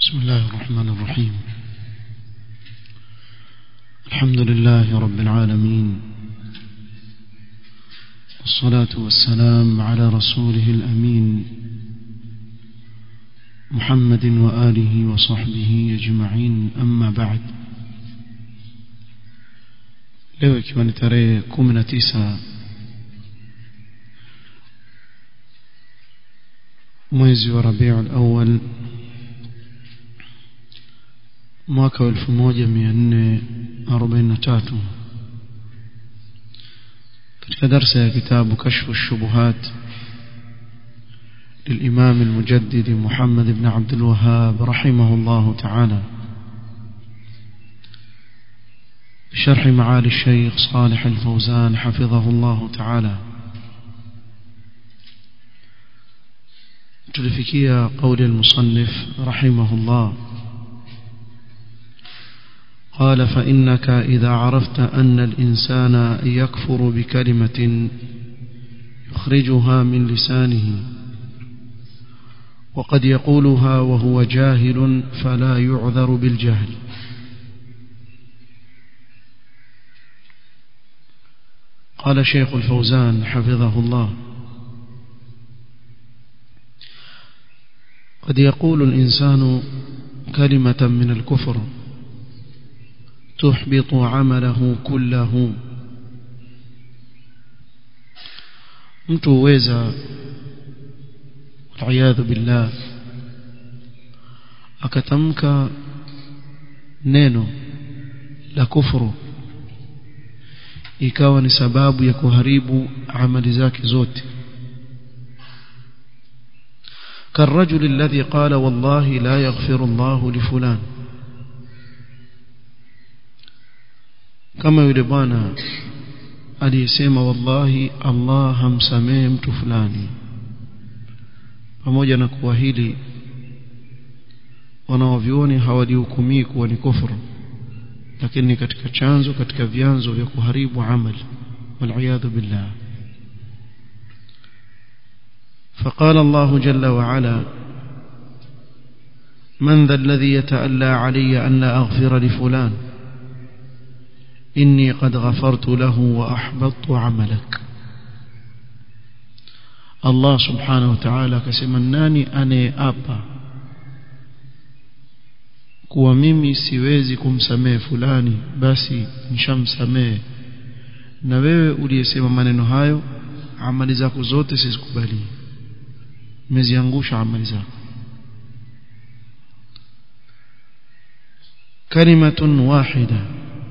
بسم الله الرحمن الرحيم الحمد لله رب العالمين والصلاة والسلام على رسوله الأمين محمد وآله وصحبه أجمعين أما بعد leo ikiwa ni tarehe kumi na tisa mwezi wa rabiul awal mwaka wa elfu moja mia nne arobaini na tatu katika darsa ya kitabu kashfu shubuhat للإمام المجدد محمد بن عبد الوهاب رحمه الله تعالى بشرح معالي الشيخ صالح الفوزان حفظه الله تعالى تلفكية قول المصنف رحمه الله قال فإنك إذا عرفت أن الإنسان يكفر بكلمة يخرجها من لسانه وقد يقولها وهو جاهل فلا يعذر بالجهل قال شيخ الفوزان حفظه الله قد يقول الإنسان كلمة من الكفر تحبط عمله كله mtu huweza waliyadhu billah akatamka neno la kufuru ikawa ni sababu ya kuharibu amali zake zote كالرجل الذي قال والله لا يغفر الله لفلان kama yule bwana aliyesema wallahi Allah hamsamehe mtu fulani pamoja na kuwa hili wanaovioni hawalihukumii kuwa ni kufuru lakini ni katika chanzo katika vyanzo vya kuharibu amali waliyadhu billah فقال الله جل وعلا من ذا الذي يتألى علي أن لا أغفر لفلان إني قد غفرت له وأحبطت عملك الله سبحانه وتعالى كسمناني أنا أبا kuwa mimi siwezi kumsamehe fulani basi nishamsamehe na wewe uliyesema maneno hayo amali zako zote sizikubali umeziangusha amali zako kalimatun wahida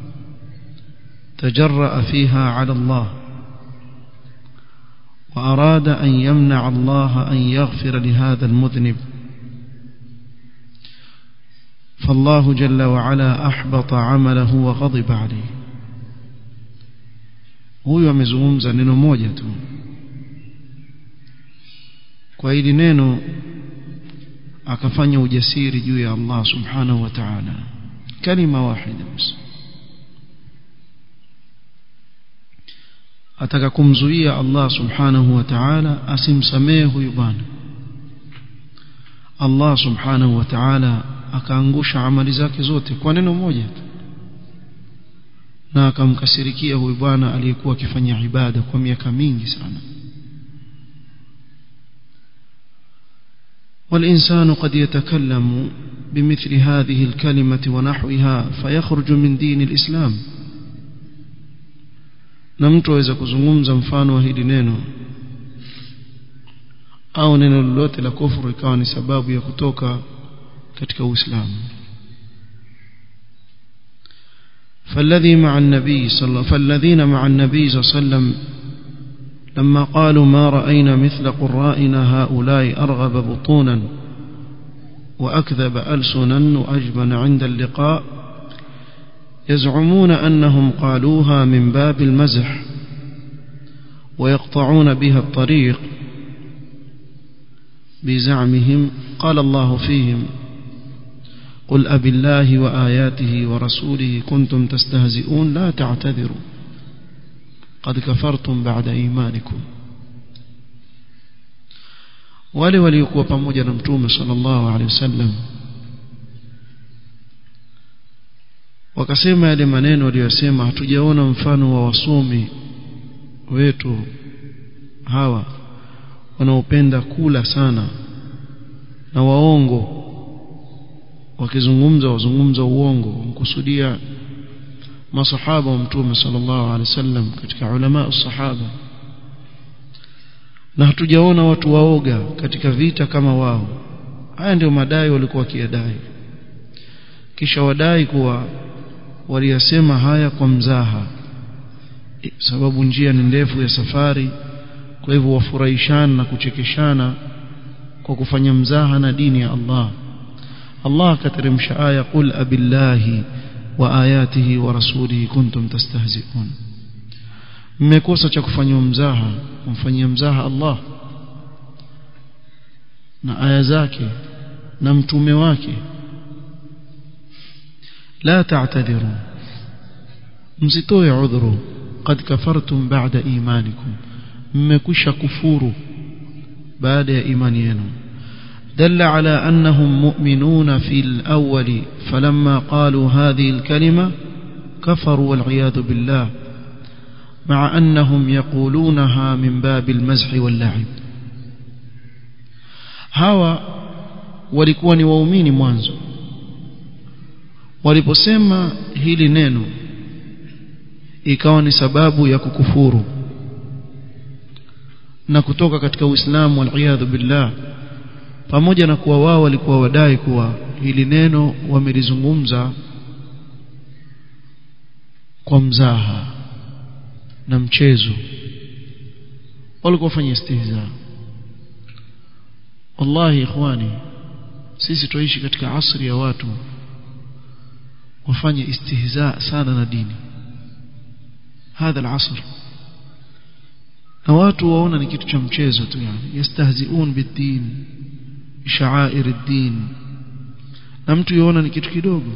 تجرأ فيها على الله وأراد أن يمنع الله أن يغفر لهذا المذنب فالله جل وعلا أحبط عمله وغضب عليه huyu amezungumza neno moja tu kwa hili neno akafanya ujasiri juu ya Allah subhanahu wa ta'ala kalima wahida basi ataka kumzuia Allah subhanahu wa ta'ala asimsamehe huyu bwana Allah subhanahu wa ta'ala akaangusha amali zake zote kwa neno moja tu na akamkasirikia huyu bwana aliyekuwa akifanya ibada kwa miaka mingi sana والإنسان قد يتكلم بمثل هذه الكلمة ونحوها فيخرج من دين الإسلام na mtu aweza kuzungumza mfano wa hili neno au neno lolote la kufuru ikawa ni sababu ya kutoka katika Uislamu فالذي مع النبي صلى الله فالذين مع النبي صلى الله عليه وسلم لما قالوا ما رأينا مثل قرائنا هؤلاء أرغب بطونا وأكذب ألسنا وأجبن عند اللقاء يزعمون أنهم قالوها من باب المزح ويقطعون بها الطريق بزعمهم قال الله فيهم قل أب الله وآياته ورسوله كنتم تستهزئون لا تعتذروا قد كفرتم بعد إيمانكم wale waliokuwa pamoja na mtume sallallahu alaihi wasallam wakasema yale maneno waliyosema hatujaona mfano wa wasomi wetu hawa wanaopenda kula sana na waongo wakizungumza wazungumza uongo mkusudia masahaba wa mtume sallallahu alaihi wasallam katika ulama sahaba na hatujaona watu waoga katika vita kama wao haya ndio madai walikuwa wakiyadai kisha wadai kuwa waliyasema haya kwa mzaha sababu njia ni ndefu ya safari kwa hivyo wafurahishana na kuchekeshana kwa kufanya mzaha na dini ya Allah Allah akateremsha aya qul abillahi wa ayatihi wa rasulihi kuntum tastahzi'un mmekosa cha kufanywa mzaha kumfanyia mzaha Allah na aya zake na mtume wake la ta'tadiru msitoe udhuru qad kafartum ba'da imanikum mmekwisha kufuru baada ya imani yenu دل على أنهم مؤمنون في الأول فلما قالوا هذه الكلمة كفروا والعياذ بالله مع أنهم يقولونها من باب المزح واللعب hawa walikuwa ni waumini mwanzo waliposema hili neno ikawa ni sababu ya kukufuru na kutoka katika Uislamu wal billah pamoja na kuwa wao walikuwa wadai kuwa hili neno wamelizungumza kwa mzaha na mchezo walikuwa wafanya istihza wallahi ikhwani sisi tuishi katika asri ya watu wafanye istihza sana na dini hadha al-asr na watu waona ni kitu cha mchezo tu yani yastahziun bid-din sha'air ad-din na mtu yuona ni kitu kidogo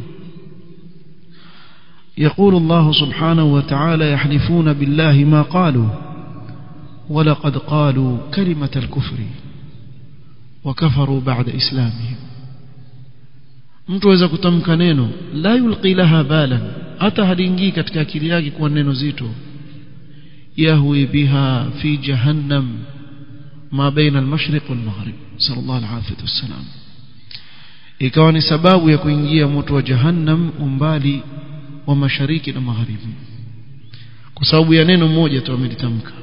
يقول الله سبحانه وتعالى يحلفون بالله ما قالوا ولقد قالوا كلمة الكفر وكفروا بعد إسلامهم mtu aweza kutamka neno la yulqi laha balan hata haliingii katika akili yake kuwa neno zito yahwi biha fi jahannam ma baina al-mashriq wal-maghrib sallallahu alayhi wasallam ikawa ni sababu ya kuingia moto wa jahannam umbali wa mashariki na magharibi kwa sababu ya neno moja tu amelitamka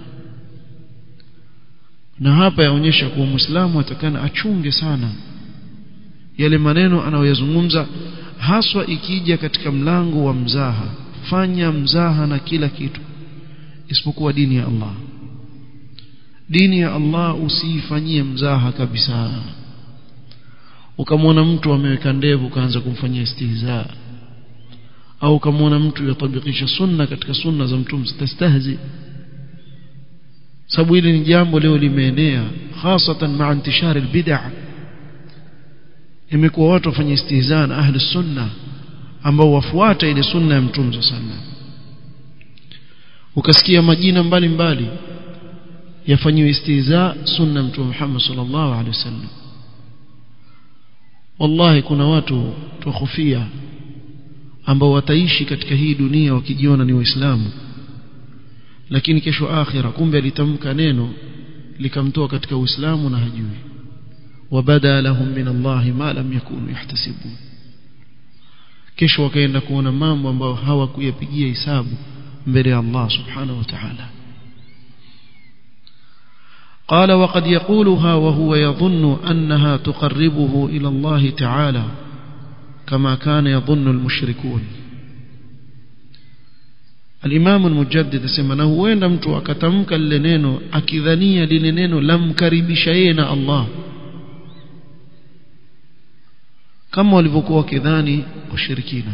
na hapa yaonyesha kuwa muislamu atakana achunge sana yale maneno anayoyazungumza haswa ikija katika mlango wa mzaha fanya mzaha na kila kitu isipokuwa dini ya Allah dini ya Allah usiifanyie mzaha kabisa ukamwona mtu ameweka ndevu kaanza kumfanyia istihza au ukamwona mtu yatabikisha sunna katika sunna za mtume tastahzi sababu hili ni jambo leo limeenea hasatan maa intishari albid'a imekuwa watu wafanye istihza na ahli sunna ambao wafuata ile sunna ya mtume sallallahu ukasikia majina mbalimbali yafanyiwe istihza sunna mtume Muhammad sallallahu alaihi wasallam wallahi kuna watu tukhofia ambao wataishi katika hii dunia wakijiona ni waislamu lakini kesho akhira kumbe alitamka neno likamtoa katika uislamu na hajui wabada lahum min Allah ma lam yakunu yahtasibun kesho wakaenda kuona mambo ambayo hawakuyapigia hisabu mbele ya Allah subhanahu wa ta'ala قال وقد يقولها وهو يظن أنها تقربه إلى الله تعالى كما كان يظن المشركون الإمام المجدد سمنا وين mtu akatamka lile neno akidhania lile neno lamkaribisha yeye na Allah kama walivyokuwa wakidhani washirikina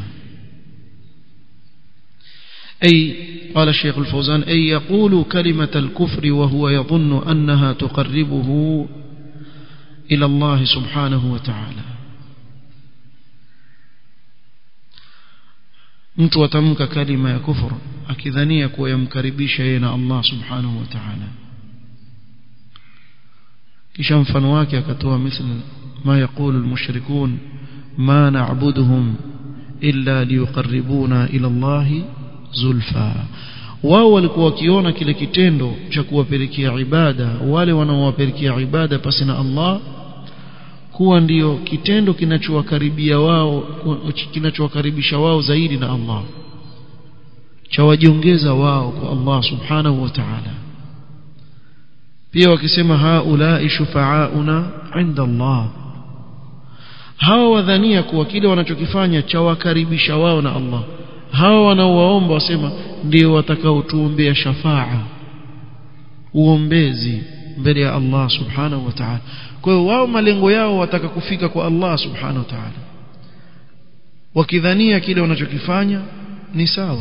أي قال الشيخ الفوزان أي يقول كلمة الكفر وهو يظن أنها تقربه إلى الله سبحانه وتعالى mtu atamka kalima ya kufur akidhania kuwa yamkaribisha yeye na Allah subhanahu wa ta'ala kisha mfano wake akatoa misli ma yaqulu almushrikun ma na'buduhum illa liyuqarribuna ila Allah zulfa wao walikuwa wakiona kile kitendo cha kuwapelekea ibada wale wanaowapelekea ibada pasi na Allah kuwa ndiyo kitendo kinachowakaribia wao kinachowakaribisha wao zaidi na Allah cha wajiongeza wao kwa Allah subhanahu wa ta'ala pia wakisema haulai shufaauna inda Allah hawa wadhania kuwa kile wanachokifanya cha wakaribisha wao na Allah hawa wanaowaomba wasema ndio watakaotuombea shafaa uombezi mbele ya Allah subhanahu wa ta'ala kwa hiyo wao malengo yao wataka kufika kwa Allah subhanahu wa ta'ala wakidhania kile wanachokifanya ni sawa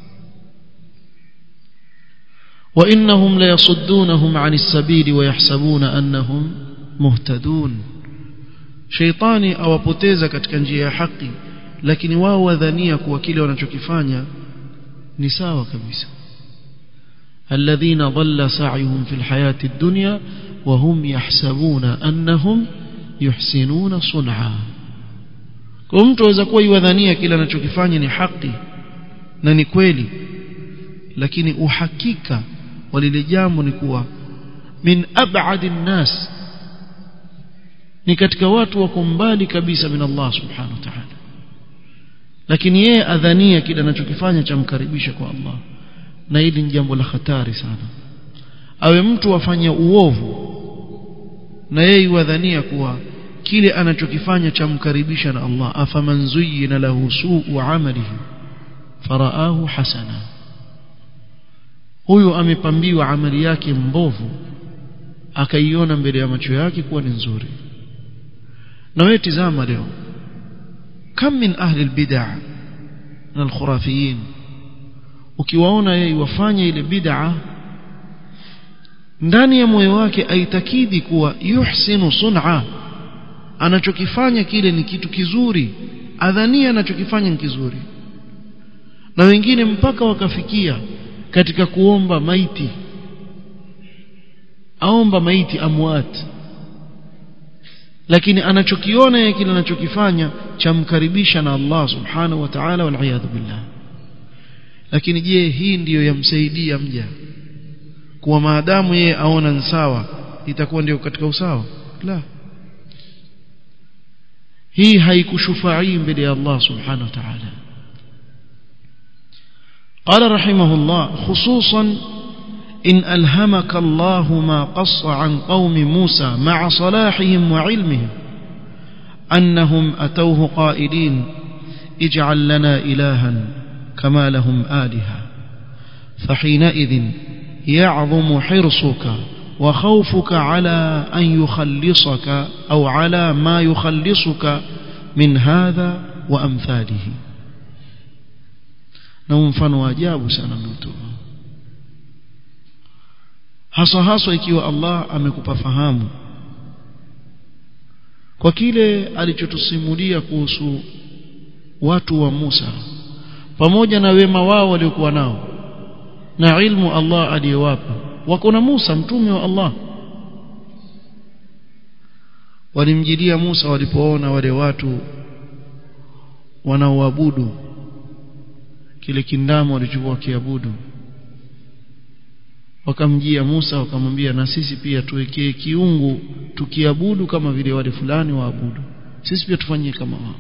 وإنهم ليصدونهم عن السبيل ويحسبون أنهم مهتدون شيطاني awapoteza katika njia ya haki lakini wao wadhania kuwa kile wanachokifanya ni sawa kabisa الذين ضل سعيهم في الحياة الدنيا وهم يحسبون أنهم يحسنون صنعا kwa mtu aweza kuwa iwadhania kile anachokifanya ni haki na ni kweli lakini uhakika wa lile jambo ni kuwa min ab'adi nnas ni katika watu wako mbali kabisa min Allah subhanahu wa ta'ala lakini yeye adhania kile anachokifanya chamkaribisha kwa Allah na hili ni jambo la hatari sana awe mtu afanya uovu na yeye wadhania kuwa kile anachokifanya chamkaribisha na Allah afaman zuyyina lahu su'u amalihi faraahu hasana huyu amepambiwa amali yake mbovu akaiona mbele ya macho yake kuwa ni nzuri na wewe tizama leo kam min ahli albid'a na alkhurafiyin ukiwaona yeye wafanya ile bid'a ndani ya moyo wake aitakidi kuwa yuhsinu sun'a anachokifanya kile ni kitu kizuri adhania anachokifanya ni kizuri na wengine mpaka wakafikia katika kuomba maiti aomba maiti amwat lakini anachokiona yeye kile anachokifanya chamkaribisha na Allah subhanahu wa ta'ala wal billah lakini je hii ndiyo yamsaidia mja kuwa maadamu yeye aona ni sawa itakuwa ndio katika usawa la hii haikushufai mbele ya Allah subhanahu wa ta'ala قال رحمه الله خصوصا إن ألهمك الله ما قص عن قوم موسى مع صلاحهم وعلمهم أنهم أتوه قائلين اجعل لنا إلها كما لهم آلهة فحينئذ يعظم حرصك وخوفك على أن يخلصك أو على ما يخلصك من هذا وأمثاله na mfano wa ajabu sana mtu hasa hasa ikiwa Allah amekupa fahamu kwa kile alichotusimulia kuhusu watu wa Musa pamoja na wema wao waliokuwa nao na ilmu Allah aliyowapa wako na Musa mtume wa Allah walimjilia Musa walipoona wale watu wanaoabudu kile kindamo walichokuwa kiabudu wakamjia Musa wakamwambia na sisi pia tuwekee kiungu tukiabudu kama vile wale fulani waabudu sisi pia tufanyie kama wao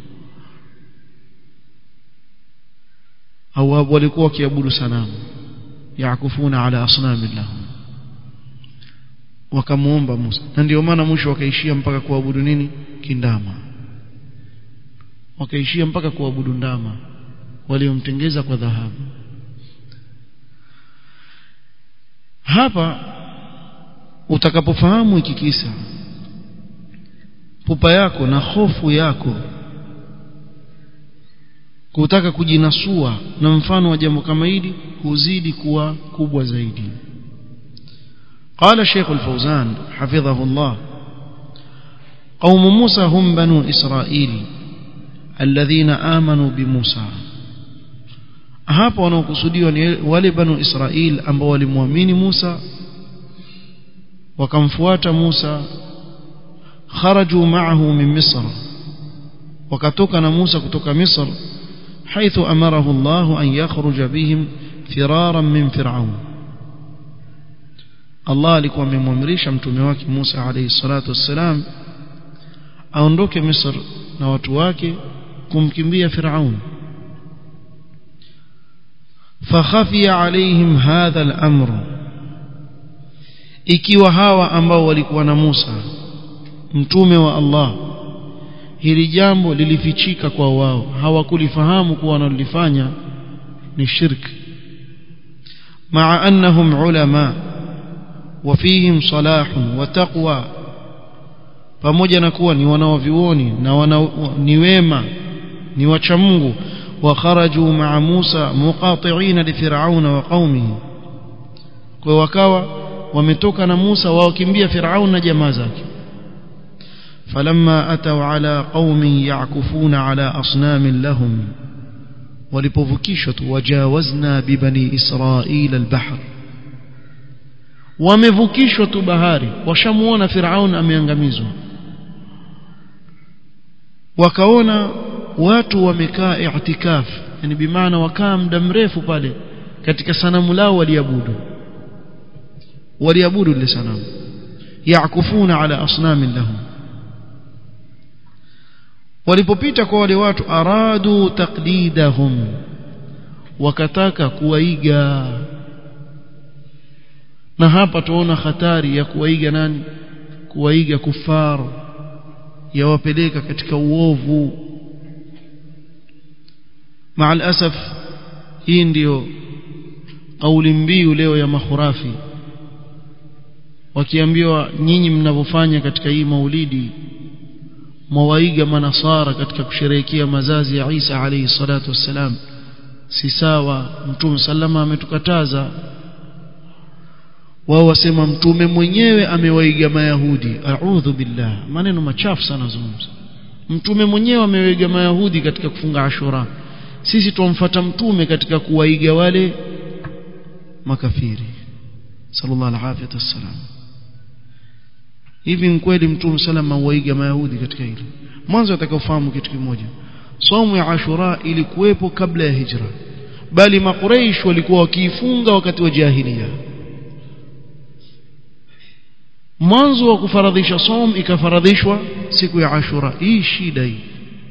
au walikuwa wakiabudu sanamu yakufuna ala asnami lahum wakamuomba Musa na ndio maana mwisho wakaishia mpaka kuabudu nini kindama wakaishia mpaka kuabudu ndama waliomtengeza kwa dhahabu hapa utakapofahamu hiki kisa pupa yako na hofu yako kutaka kujinasua na mfano wa jambo kama hili huzidi kuwa kubwa zaidi قال الشيخ الفوزان حفظه الله قوم موسى هم بنو إسرائيل الذين آمنوا بموسى hapa wanaokusudiwa ni wale banu Israel ambao walimwamini Musa wakamfuata Musa kharaju ma'ahu min Misr wakatoka na Musa kutoka Misr حيث أمره الله أن يخرج بهم فرارا من فرعون الله alikuwa amemwamrisha mtume wake Musa alayhi salatu wassalam aondoke Misr na watu wake kumkimbia Firaun فخفي عليهم هذا الأمر ikiwa hawa ambao walikuwa na Musa mtume wa Allah hili jambo lilifichika kwa wao hawakulifahamu kuwa wanalifanya ni shirki مع أنهم علماء وفيهم صلاح وتقوى pamoja na kuwa ni wanaovioni na wana, ni wema ni wacha Mungu وخرجوا مع موسى مقاطعين لفرعون وقومه kwa wakawa wametoka na Musa wakimbia Firaun na jamaa zake فلما أتوا على قوم يعكفون على أصنام لهم walipovukishwa tu wajawazna bibani israila albahr wamevukishwa tu bahari washamuona Firaun ameangamizwa wakaona watu wamekaa i'tikaf yani bimaana wakaa muda mrefu pale katika sanamu lao waliabudu waliabudu lile sanamu yakufuna ala asnamin lahum walipopita kwa wale watu aradu taqlidahum wakataka kuwaiga na hapa tuona hatari ya kuwaiga nani kuwaiga kufaru yawapeleka katika uovu مع الأسف hii ndio kauli mbiu leo ya mahurafi wakiambiwa nyinyi mnavyofanya katika hii maulidi mwawaiga manasara katika kusherehekea mazazi ya Isa alayhi salatu wassalam si sawa mtume sallama ametukataza wao wasema mtume mwenyewe amewaiga mayahudi a'udhu billah maneno machafu sana zungumza mtume mwenyewe amewaiga mayahudi katika kufunga ashura sisi tumfuata mtume katika kuwaiga wale makafiri sallallahu alaihi wasallam hivi ni kweli mtume salama waiga mayahudi katika hilo mwanzo atakaofahamu kitu kimoja somo ya ashura ilikuwepo kabla ya hijra bali makuraish walikuwa wakiifunga wakati wa jahiliya mwanzo wa kufaradhisha som ikafaradhishwa siku ya ashura hii shida hii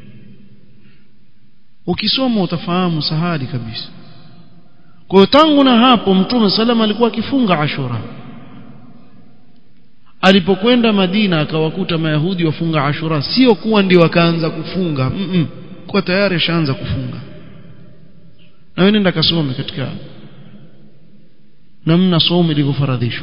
ukisoma utafahamu sahali kabisa kwa tangu na hapo mtume salama alikuwa akifunga ashura alipokwenda Madina akawakuta mayahudi wafunga ashura sio kuwa ndio wakaanza kufunga mm -mm. kwa tayari ashaanza kufunga na wewe nenda kasome katika namna somo ilivyofaradhishwa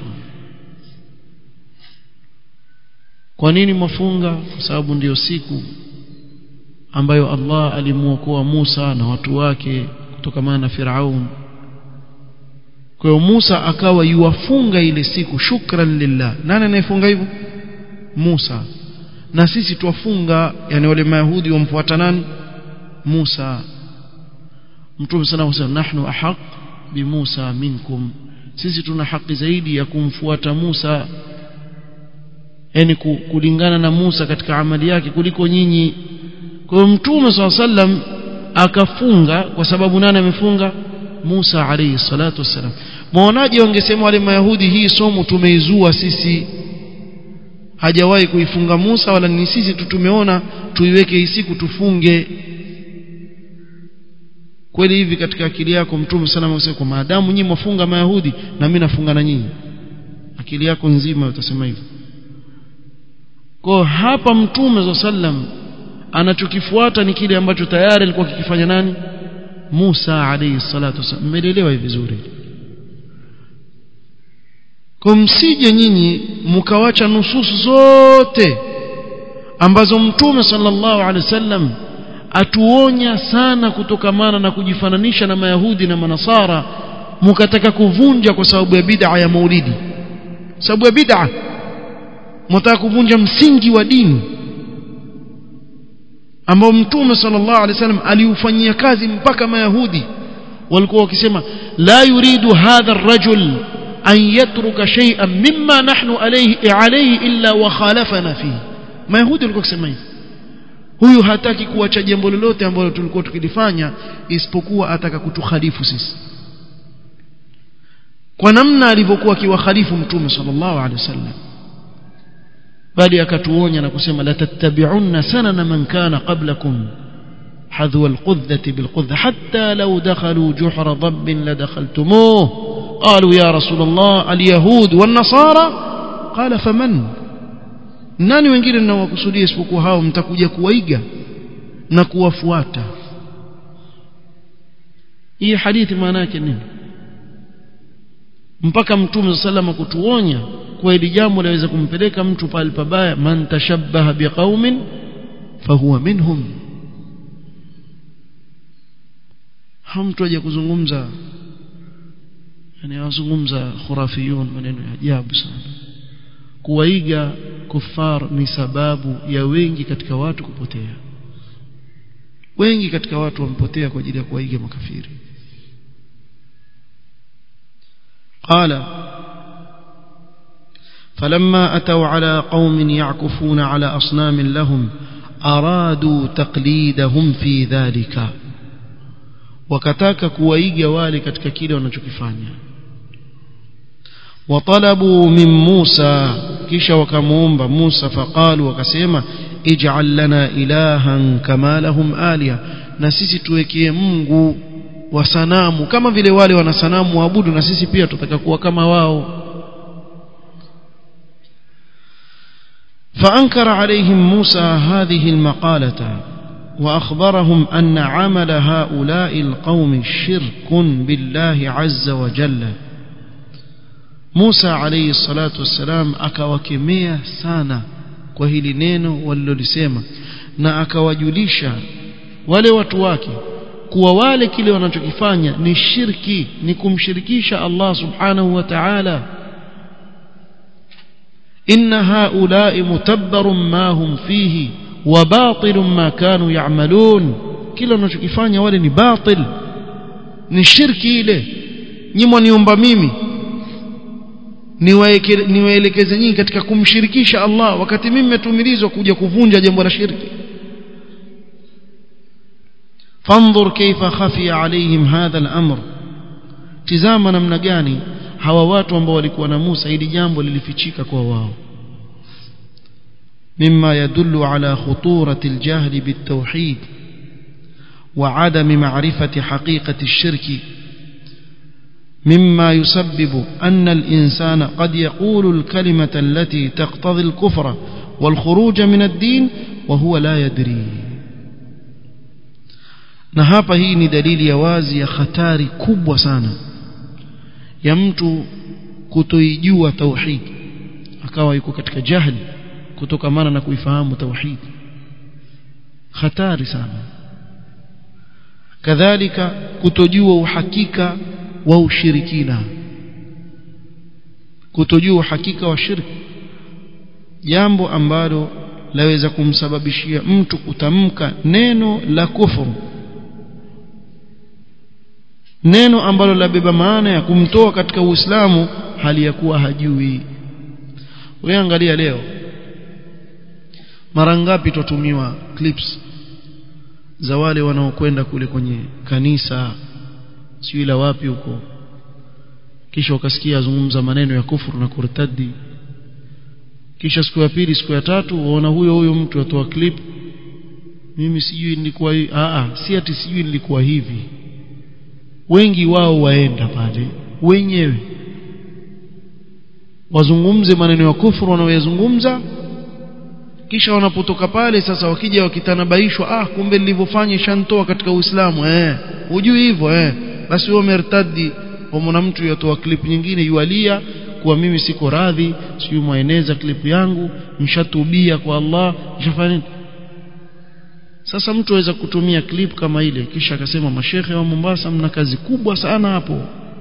kwa nini mafunga kwa sababu ndiyo siku ambayo Allah alimuokoa Musa na watu wake kutokana na Firaun kwa hiyo Musa akawa yuwafunga ile siku shukran lillah nani anayefunga hivyo Musa na sisi twafunga yani wale mayahudi wamfuata nani Musa Mtume sana wasema nahnu ahaq bi Musa minkum sisi tuna haki zaidi ya kumfuata Musa yani kulingana na Musa katika amali yake kuliko nyinyi kwa hiyo Mtume sallam akafunga kwa sababu nani amefunga Musa alayhi salatu wassalam mwaonaje wangesema wale mayahudi hii somo tumeizua sisi hajawahi kuifunga Musa wala ni sisi tu tumeona tuiweke hii siku tufunge kweli hivi katika akili yako mtume sana amesema kwa maadamu nyinyi mwafunga mayahudi na mimi nafunga na nyinyi akili yako nzima utasema hivyo kwa hapa mtume sallam anachokifuata ni kile ambacho tayari alikuwa kikifanya nani Musa alayhi salatu wasallam mmeelewa hivi vizuri kwa msije nyinyi mkawacha nususu zote ambazo mtume sallallahu alaihi wasallam atuonya sana kutokamana na kujifananisha na mayahudi na manasara mkataka kuvunja kwa sababu ya bid'a ya maulidi sababu ya bid'a mtaka kuvunja msingi wa dini ambao mtume sallallahu alaihi wasallam aliufanyia kazi mpaka mayahudi walikuwa wakisema la yuridu hadha ar-rajul an yatruka shay'an mimma nahnu alayhi alayhi illa wa khalafana fihi mayahudi walikuwa wakisema hivi huyu hataki kuacha jambo lolote ambalo tulikuwa tukilifanya isipokuwa ataka kutukhalifu sisi kwa namna alivyokuwa akiwakhalifu mtume sallallahu alaihi wasallam bali akatuonya na kusema la tattabi'unna sanana man kana qablakum حذو القذة بالقذة حتى لو دخلوا جحر ضب لدخلتموه قالوا يا رسول الله اليهود والنصارى قال فمن nani wengine ninawakusudia isipokuwa hao mtakuja kuwaiga na kuwafuata hii hadithi maana yake nini mpaka mtume salama kutuonya kwa hili jambo laweza kumpeleka mtu pale pabaya man tashabbaha biqaumin fahuwa minhum hamtu aje kuzungumza yani wazungumza khurafiyun maneno ya ajabu sana kuwaiga kufar ni sababu ya wengi katika watu kupotea wengi katika watu wamepotea kwa ajili ya kuwaiga makafiri قال فلما أتوا على قوم يعكفون على أصنام لهم أرادوا تقليدهم في ذلك wakataka kuwaiga wale katika kile wanachokifanya watalabu min Musa kisha wakamuomba Musa faqalu wakasema ij'al lana ilahan kama lahum aliya na sisi tuwekee Mungu wa sanamu kama vile wale wana sanamu waabudu na sisi pia tutaka kuwa kama wao فأنكر عليهم موسى هذه المقالة وأخبرهم أن عمل هؤلاء القوم شرك بالله عز وجل موسى عليه الصلاة والسلام akawakemea sana kwa hili neno walilolisema na akawajulisha wale watu wake kuwa wale kile wanachokifanya ni shirki ni kumshirikisha Allah subhanahu wa ta'ala inna haula'i mutabbarun ma hum fihi wa batilun ma kanu ya'malun kile wanachokifanya wale ni batil ni shirki ile nyimwa niomba mimi niwaelekeze nyinyi katika kumshirikisha Allah wakati mimi nimetumilizwa kuja kuvunja jambo la shirki فانظر كيف خفي عليهم هذا الأمر tizama namna gani hawa watu ambao walikuwa na Musa hili jambo lilifichika kwa wao مما يدل على خطورة الجهل بالتوحيد وعدم معرفة حقيقة الشرك مما يسبب أن الإنسان قد يقول الكلمة التي تقتضي الكفر والخروج من الدين وهو لا يدري na hapa hii ni dalili ya wazi ya hatari kubwa sana ya mtu kutoijua tauhid akawa yuko katika jahili kutokamana na kuifahamu tauhid hatari sana kadhalika kutojua uhakika wa ushirikina kutojua uhakika wa shirki jambo ambalo laweza kumsababishia mtu kutamka neno la kufuru neno ambalo labeba maana ya kumtoa katika Uislamu hali ya kuwa hajui wewe angalia leo mara ngapi tutumiwa clips za wale wanaokwenda kule kwenye kanisa sio la wapi huko kisha ukasikia azungumza maneno ya kufuru na kurtadi kisha siku ya pili siku ya tatu waona huyo huyo mtu atoa clip mimi sijui nilikuwa hivi a a si ati sijui nilikuwa hivi wengi wao waenda pale wenyewe wazungumze maneno ya kufuru wanaoyazungumza kisha wanapotoka pale sasa wakija wakitanabaishwa ah kumbe nilivyofanya shantoa katika Uislamu eh hujui hivyo eh basi wewe umertadi mwana mtu yatoa clip nyingine yualia kuwa mimi siko radhi siyo mwaeneza clip yangu mshatubia kwa Allah mshafanya sasa mtu aweza kutumia clip kama ile kisha akasema mashehe wa Mombasa mna kazi kubwa sana hapo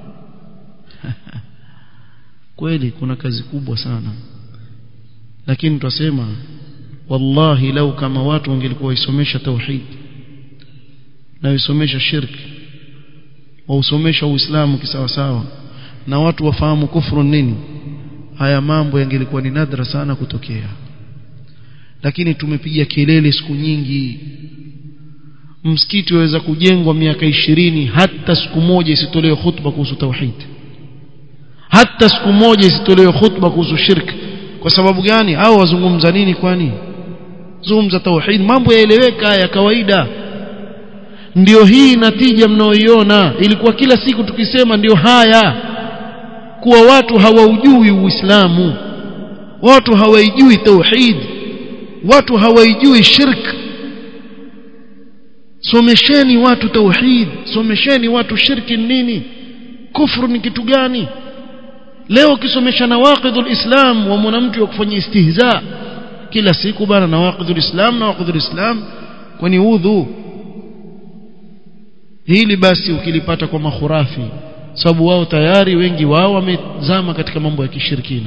kweli kuna kazi kubwa sana lakini tutasema wallahi lau kama watu wangelikuwa waisomesha tauhid na waisomesha shirki wausomesha uislamu kisawasawa na watu wafahamu kufuru nini haya mambo yangelikuwa ni nadra sana kutokea lakini tumepiga kelele siku nyingi msikiti waweza kujengwa miaka ishirini hata siku moja isitolewe khutba kuhusu tauhid hata siku moja isitolewe khutba kuhusu shirk kwa sababu gani au wazungumza nini kwani zungumza tauhid mambo yaeleweka ya kawaida ndio hii natija mnaoiona ilikuwa kila siku tukisema ndio haya kuwa watu hawaujui uislamu watu hawaijui tauhid watu hawaijui shirk somesheni watu tauhid somesheni watu shirki nini kufru ni kitu gani leo ukisomesha nawaqidul islam wa mwanamke wa kufanya istihza kila siku bana nawaqidul islam nawaqidul islam kwani udhu hili basi ukilipata kwa makhurafi sababu wao tayari wengi wao wamezama katika mambo ya kishirikina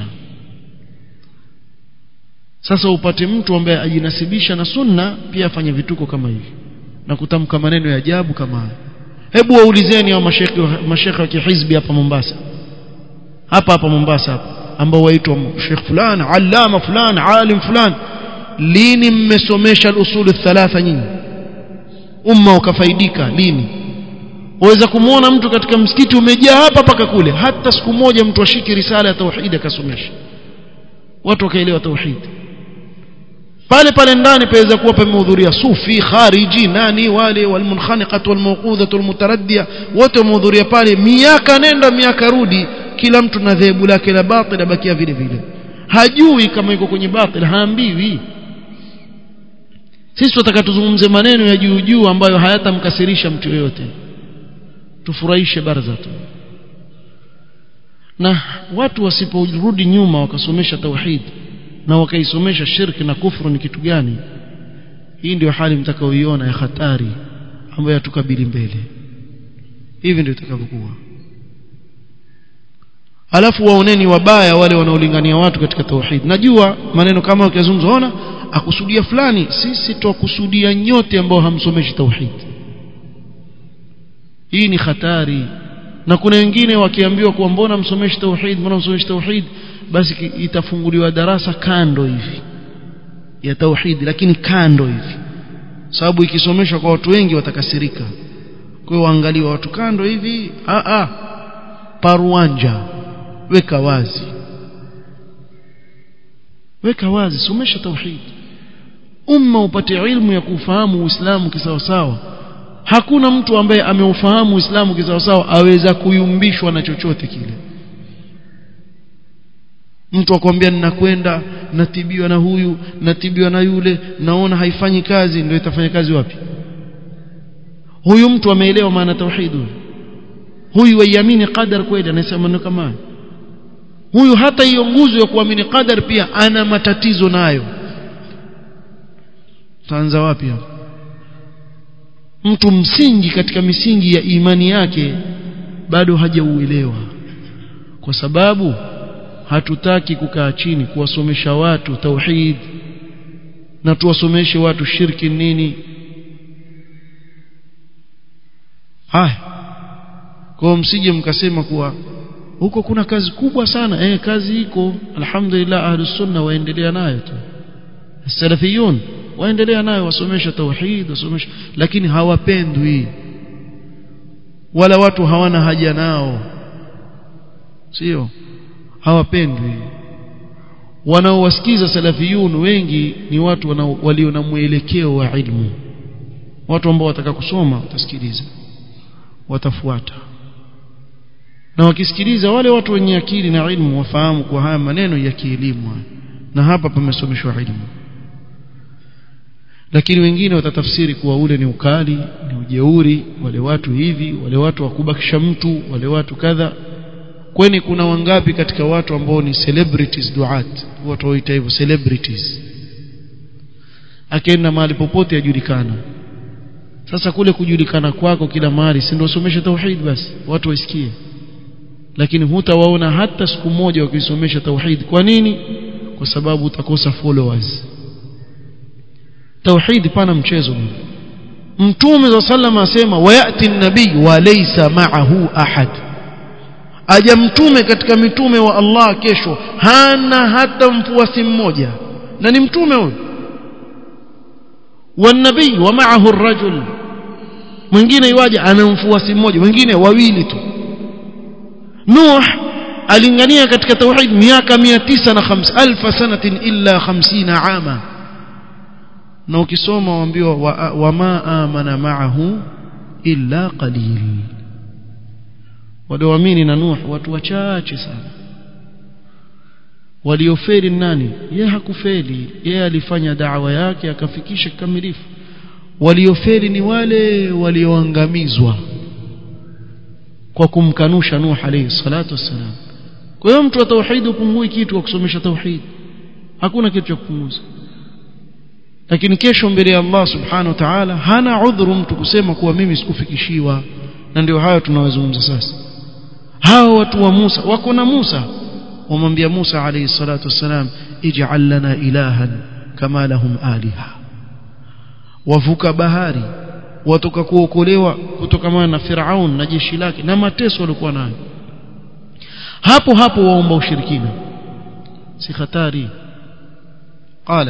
sasa upate mtu ambaye ajinasibisha na sunna pia afanye vituko kama hivi na kutamka maneno ya ajabu kama haya hebu waulizeni hao mashekhi mashekhi wa kihizbi hapa Mombasa hapa hapa Mombasa hapa ambao waitwa Sheikh fulani allama fulani alim fulani lini mmesomesha al-usul thalatha nyinyi umma ukafaidika lini waweza kumwona mtu katika msikiti umejaa hapa paka kule hata siku moja mtu ashiki risala ya tauhid akasomesha watu wakaelewa tauhid pale pale ndani paweza kuwa pamehudhuria sufi khariji nani wale walmunkhaniqat walmawqudhat walmutaraddia wote wamehudhuria pale miaka nenda miaka rudi kila mtu na dhehebu lake la batil abakia vile vile hajui kama yuko kwenye batil haambiwi sisi tunataka tuzungumze maneno ya juu juu ambayo hayatamkasirisha mtu yoyote tufurahishe barza tu na watu wasiporudi nyuma wakasomesha tauhid na wakaisomesha shirki na kufru ni kitu gani hii ndio hali mtakaoiona ya hatari ambayo yatukabili mbele hivi ndio itakavyokuwa alafu waoneni wabaya wale wanaolingania watu katika tauhid najua maneno kama ukizungumza ona akusudia fulani sisi twakusudia nyote ambao hamsomeshi tauhid hii ni hatari na kuna wengine wakiambiwa kuwa mbona msomeshi tauhid mbona msomeshi tauhid basi itafunguliwa darasa kando hivi ya tauhid lakini kando hivi sababu ikisomeshwa kwa watu wengi watakasirika kwa hiyo waangaliwa watu kando hivi a a paruanja weka wazi weka wazi somesha tauhid umma upate ilmu ya kufahamu uislamu kisawasawa hakuna mtu ambaye ameufahamu uislamu kisawasawa aweza kuyumbishwa na chochote kile mtu akwambia ninakwenda natibiwa na huyu natibiwa na yule naona haifanyi kazi ndio itafanya kazi wapi huyu mtu ameelewa maana tauhid huyu waiamini qadar kweli anasema maneno kama huyu hata hiyo nguzo ya kuamini qadar pia ana matatizo nayo taanza wapi hapo mtu msingi katika misingi ya imani yake bado hajauelewa kwa sababu hatutaki kukaa chini kuwasomesha watu tauhid na tuwasomeshe watu shirki nini haya kwa msije mkasema kuwa huko kuna kazi kubwa sana eh kazi iko alhamdulillah ahlus sunna waendelea nayo tu salafiyun waendelea nayo wasomesha tauhid wasomesha lakini hawapendwi wala watu hawana haja nao sio hawapendwi wanaowasikiza salafiyun wengi ni watu walio na mwelekeo wa ilmu watu ambao wataka kusoma watasikiliza watafuata na wakisikiliza wale watu wenye akili na ilmu wafahamu kwa haya maneno ya kielimu na hapa pamesomeshwa ilmu lakini wengine watatafsiri kuwa ule ni ukali ni ujeuri wale watu hivi wale watu wakubakisha mtu wale watu kadha kwani kuna wangapi katika watu ambao ni celebrities duat watu waita hivyo celebrities akienda mahali popote ajulikana sasa kule kujulikana kwako kila mahali si ndio somesha tauhid basi watu waisikie lakini hutawaona hata siku moja wakisomesha tauhid kwa nini kwa sababu utakosa followers tauhid pana mchezo mtume za sallama asema wayati nabii wa laysa ma'ahu ahad aja mtume katika mitume wa Allah kesho hana hata mfuasi mmoja na ni mtume huyo والنبي ومعه الرجل mwingine iwaje ana mfuasi mmoja wengine wawili tu Nuh alingania katika tauhid miaka 950 alf sanatin illa 50 ama na ukisoma waambiwa wama amana ma'ahu illa qalil walioamini na Nuh watu wachache sana waliofeli nani yeye hakufeli yeye alifanya da'wa yake akafikisha kikamilifu waliofeli ni wale walioangamizwa kwa kumkanusha Nuh alayhi salatu wassalam kwa hiyo mtu wa tauhid upungui kitu wa kusomesha tauhid hakuna kitu cha kupunguza lakini kesho mbele ya Allah subhanahu wa ta'ala hana udhuru mtu kusema kuwa mimi sikufikishiwa na ndio hayo tunawazungumza sasa hao watu wa Musa wako na Musa wamwambia Musa alayhi salatu wassalam ij'al lana ilahan kama lahum aliha wavuka bahari watoka kuokolewa kutokana na Firaun na jeshi lake na mateso walikuwa nayo hapo hapo waomba ushirikina si hatari qala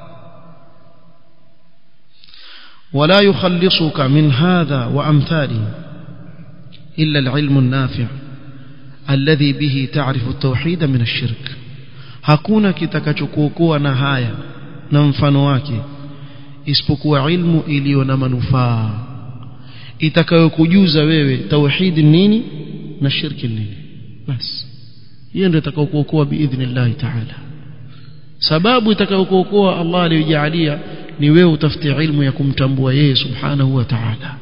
ولا يخلصك من هذا وأمثاله إلا العلم النافع الذي به تعرف التوحيد من الشرك hakuna kitakachokuokoa na haya na mfano wake isipokuwa ilmu iliyo na manufaa itakayokujuza wewe tauhid nini na shirki nini basi hiyo ndio itakayokuokoa biidhnillah ta'ala sababu itakayokuokoa Allah aliyojalia ni wewe utafute ilmu ya kumtambua yeye subhanahu wa ta'ala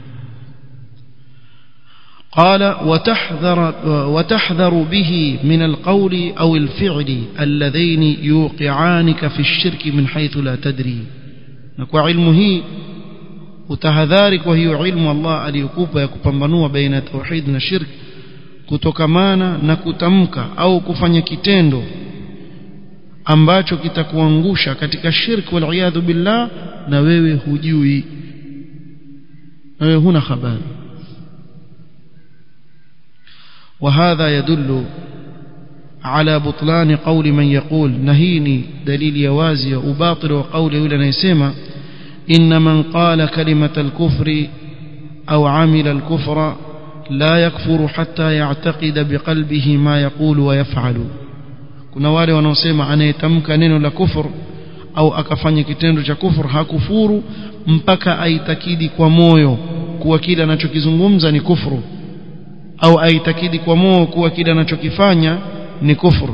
قال وتحذر وتحذر به من القول أو الفعل اللذين يوقعانك في الشرك من حيث لا تدري نكو علمه وتهذارك وهي علم الله aliyokupa ya kupambanua baina tauhid na shirk kutokamana na kutamka au kufanya kitendo ambacho kitakuangusha katika shirk wal iyadhu billah na wewe hujui na wewe huna habari وهذا يدل على بطلان قول من يقول نهيني دليل يوازي وباطل وقول يقول نيسما إن من قال كلمة الكفر أو عمل الكفر لا يكفر حتى يعتقد بقلبه ما يقول ويفعل kuna wale wanaosema anayetamka neno la kufur au akafanya kitendo cha kufur hakufuru mpaka aitakidi kwa moyo kuwa kile anachokizungumza ni kufuru au aitakidi kwa moyo kuwa kile anachokifanya ni kufuru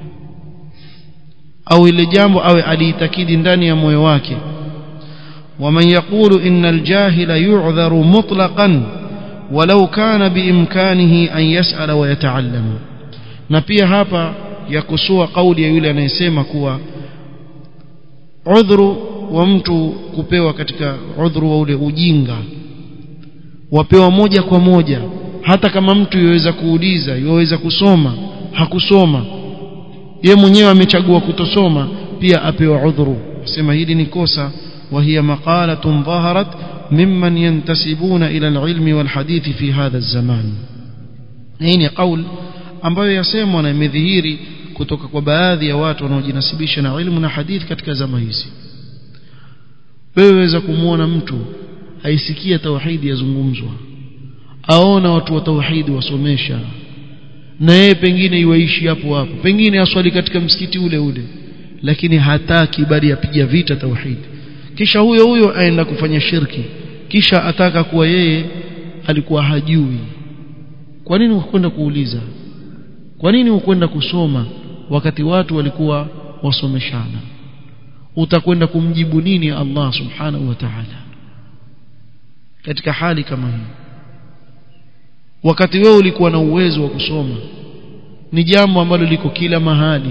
au ile jambo awe aliitakidi ndani ya moyo wake ومن يقول إن الجاهل يعذر مطلقا ولو كان بإمكانه أن يسأل ويتعلم na pia hapa yakusua kauli ya yule anayesema kuwa udhuru wa mtu kupewa katika udhuru wa ule ujinga wapewa moja kwa moja hata kama mtu yaweza kuuliza yaweza kusoma hakusoma ye mwenyewe amechagua kutosoma pia apewa udhuru sema hili ni kosa وهي مقالة ظهرت ممن ينتسبون إلى العلم والحديث في هذا الزمان هنا قول ambayo yasemwa na imedhihiri kutoka kwa baadhi ya watu wanaojinasibisha na ilmu na hadithi katika zama hizi wewe waweza kumwona mtu aisikia tauhidi yazungumzwa aona watu wa tauhidi wasomesha na yeye pengine iwaishi hapo hapo pengine aswali katika msikiti ule ule lakini hataki bali apiga vita tauhidi kisha huyo huyo aenda kufanya shirki kisha ataka kuwa yeye alikuwa hajui kwa nini ukwenda kuuliza kwa nini ukwenda kusoma wakati watu walikuwa wasomeshana utakwenda kumjibu nini Allah subhanahu wa ta'ala katika hali kama hii wakati wewe ulikuwa na uwezo wa kusoma ni jambo ambalo liko kila mahali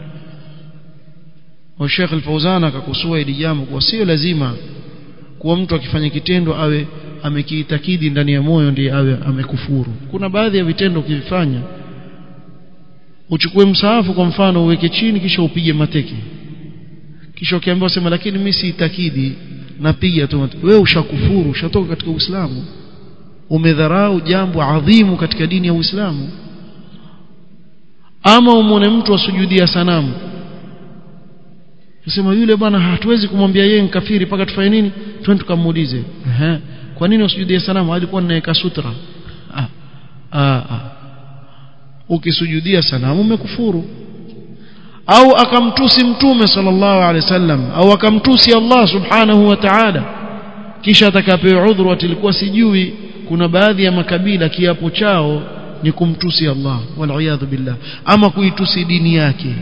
wa Sheikh Al-Fauzan akakusua hili jambo kwa sio lazima kuwa mtu akifanya kitendo awe amekiitakidi ndani ya moyo ndiye awe amekufuru kuna baadhi ya vitendo ukivifanya uchukue msaafu kwa mfano uweke chini kisha upige mateke kisha ukiambiwa sema lakini mimi siitakidi napiga tu wewe ushakufuru ushatoka katika Uislamu umedharau jambo adhimu katika dini ya Uislamu ama umone mtu asujudia sanamu Nasema yule bwana hatuwezi kumwambia yeye kafiri mpaka tufanye nini? Twende tukamuulize. Ehe. Kwa nini usujudie sanamu? Alikuwa anaweka sutra. Ah. Ah. ah. Ukisujudia sanamu umekufuru. Au akamtusi mtume sallallahu alaihi wasallam au akamtusi Allah subhanahu wa ta'ala. Kisha atakapewa udhuru atilikuwa sijui kuna baadhi ya makabila kiapo chao ni kumtusi Allah wal billah ama kuitusi dini yake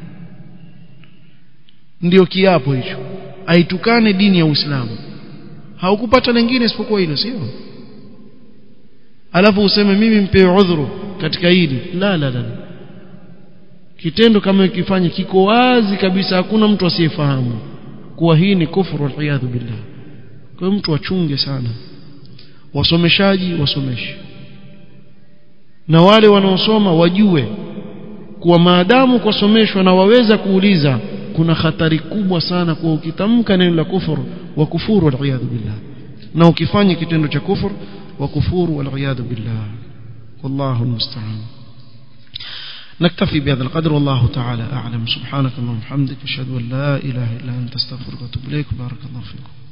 ndio kiapo hicho aitukane dini ya Uislamu haukupata lingine isipokuwa hilo sio alafu useme mimi mpewe udhuru katika hili la la la kitendo kama ikifanya kiko wazi kabisa hakuna mtu asiyefahamu kuwa hii ni kufuru wal billah kwa mtu achunge sana wasomeshaji wasomeshe na wale wanaosoma wajue kuwa maadamu kusomeshwa na waweza kuuliza kuna hatari kubwa sana kwa ukitamka neno la kufuru wa kufuru wal billah na ukifanya kitendo cha kufuru wa kufuru wal billah wallahu almusta'an نكتفي بهذا القدر والله تعالى أعلم سبحانك اللهم وبحمدك أشهد أن لا إله إلا أنت استغفرك وأتوب إليك بارك الله فيكم